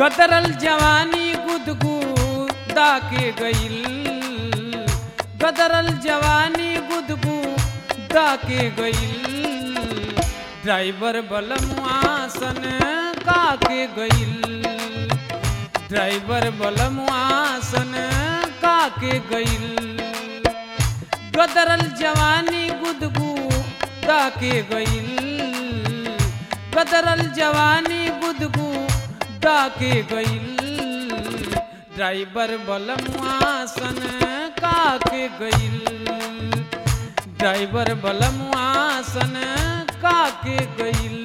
गदरल जवानी गुदगुदा के गईल गदरल जवानी गुदगुदा के गईल ड्राइवर बलमुआसन का के गईल ड्राइवर बलमुआसन का के गईल गदरल जवानी गुदगुदा के गईल गदरल जवानी गुदगुदा के गईल ड्राइवर बलमुआसन का के गईल ड्राइवर बलमुआसन का के गईल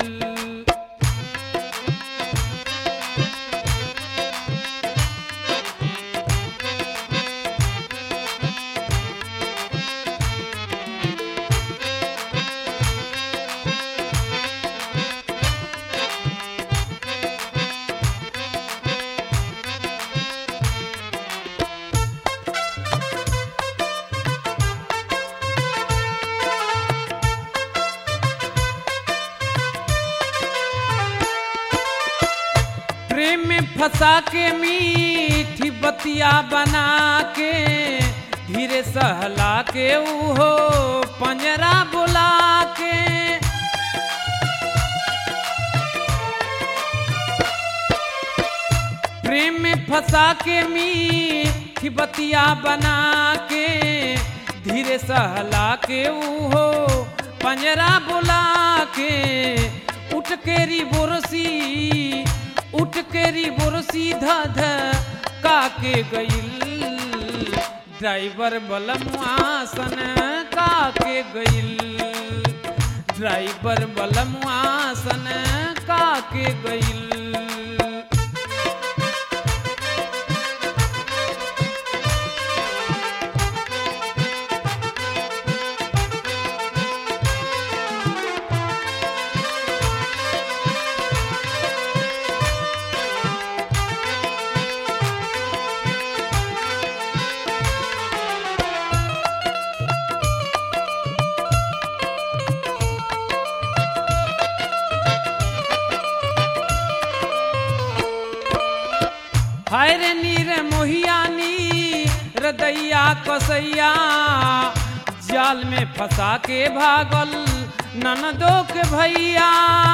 प्रेम में फंसा के मीठी बतिया बना के धीरे सहला के उहो पंजरा बुला के प्रेम में फंसा के मीठी बतिया बना के धीरे सहला के उहो पंजरा बुला के उठ के री बुरसी उठ के री बुरसी ध ध का के गईल ड्राइवर बलमुआसन का के गईल ड्राइवर बलमुआसन का के गईल हाय रे नीर मोहियानी रदैया कसैया जाल में फंसा के भागल ननदो के भैया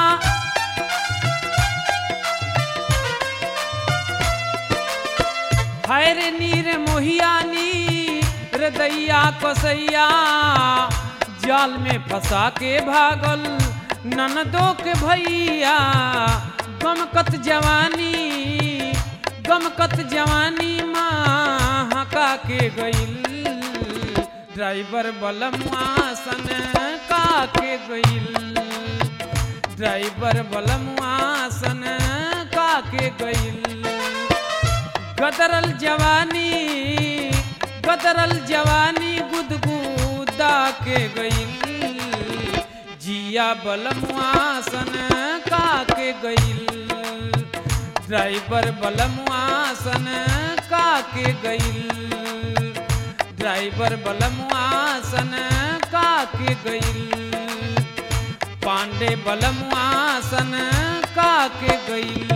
हाय रे नीर मोहियानी रदैया कसैया जाल में फंसा के भागल ननदो के भैया गमकत जवानी गमकत जवानी माँ हका के गईल ड्राइवर बलमुआसन का के गईल ड्राइवर बलमुआसन का के गईल गदरल जवानी गदरल जवानी गुदगुदा के गईल जिया बलमुआसन का के गईल ड्राइवर बलमुआसन का के गईल ड्राइवर बलमुआसन का के गईल पांडे बलमुआसन का के गईल